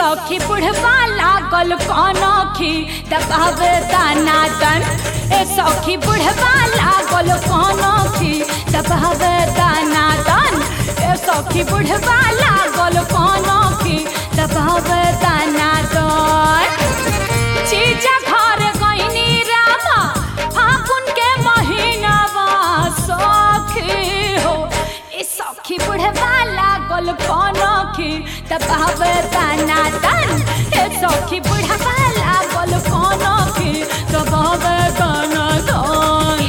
सखी बुढ़वा लागल काना खी दबावे दाना दन ए सखी बुढ़वा लागल काना खी दबावे दाना दन ए सखी बुढ़वा लागल काना खी दबावे दाना दन चीजा घर गईनी रामा फागुन के महीनावा सखी हो ए सखी बुढ़वा लागल कनखी दबावे दाना दन ए सखी बुढ़वा लागल कनखी दबावे दाना दन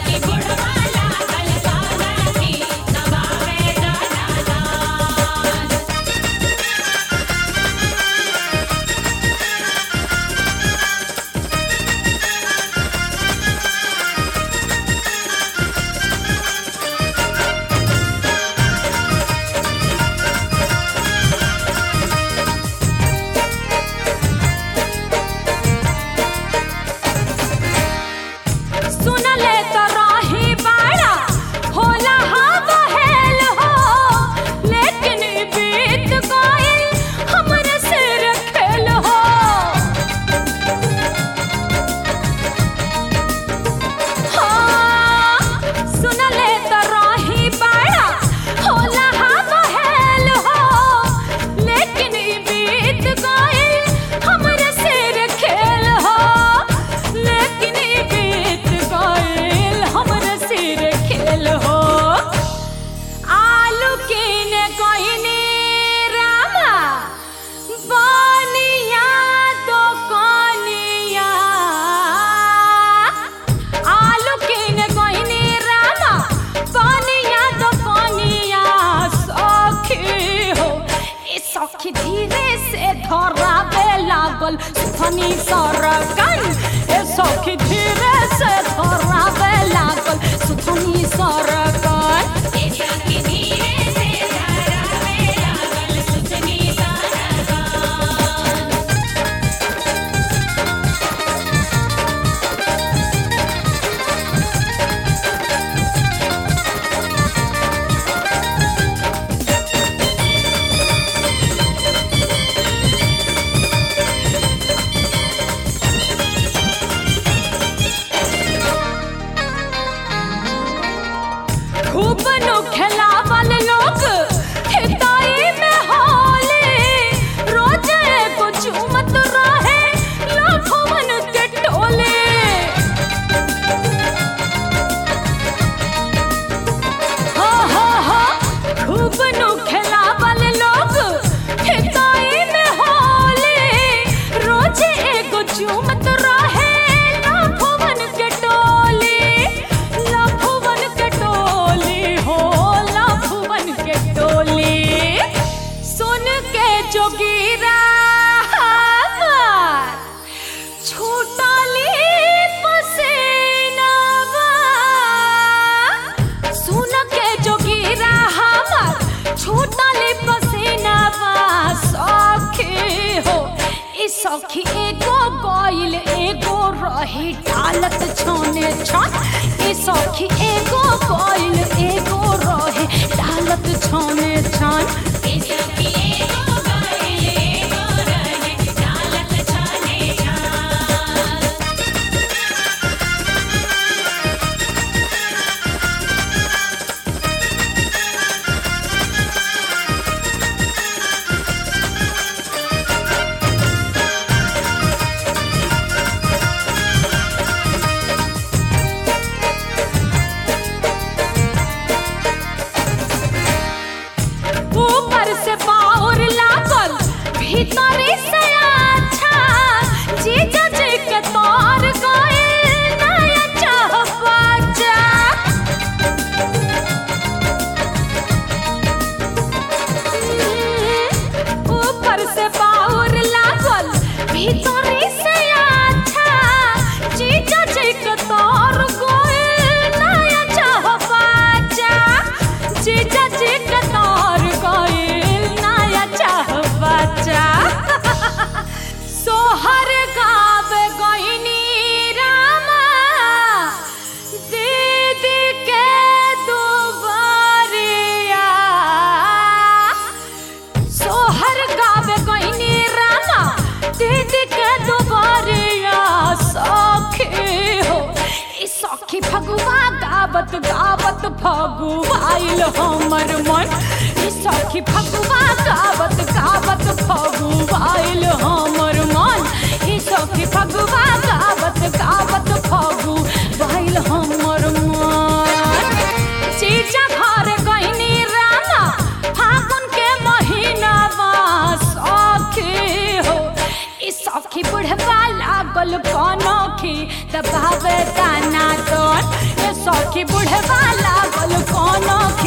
सुनले तो राही बाड़ा होला हा बहेल हो लेकिन ई बीत गइल हमर सिर खेल हो हाँ, सुनले तो राही बाड़ा होला हा बहेल हो लेकिन ई बीत गइल हमर सिर खेल हो लेकिन ई बीत गइल हमर सिर खेल हो आलू कीने गइनी रामा बनिया दोकनिया आलू कीने गइनी रामा बनिया दोकनिया सखी हो ए सखी धीरे से धरावे लागल सुथनी सरकन ए सखी धीरे से धरावे लागल सुथनी सरकन खूब नु खेलावल लोग हिताई में होले रोज एगो चूमत रहे लाखों के टोले हा हा हा खूब नु खेलावल लोग हिताई में होले रोज एगो चूमत रहे लाखों के टोले लाखों के टोली हो लाखों के टोली सुन के जोगीरा हमार छूटली पसीनावा सुन के जोगीरा हमार छूटली पसीनावा सखी हो ई सखी एगो गइल एगो रही डालत छोने छन ई सखी एगो गइल एगो रही डालत छोने छन ऊपर से बाउर लागल भीतरी से अच्छा जीजा जी के तोर गइल नया चहबाजा ऊपर से बाउर लागल भीतरी से अच्छा जीजा जी के तोर गइल नया चहबाजा जीजा जी के तोर गइल नया चहबाजा गावत गावत फगुआइल हमर मन ई सखी फगुआ गावत गावत फगुआइल हमर मन ई सखी फगुआ गावत गावत फगुआइल हमर मन चीजा घर गइनी राना फागुन के महीना सखी हो ई सखी बुढ़वा लागल कनखी दबावे दाना दन ए सखी बुढ़वा लागल कनखी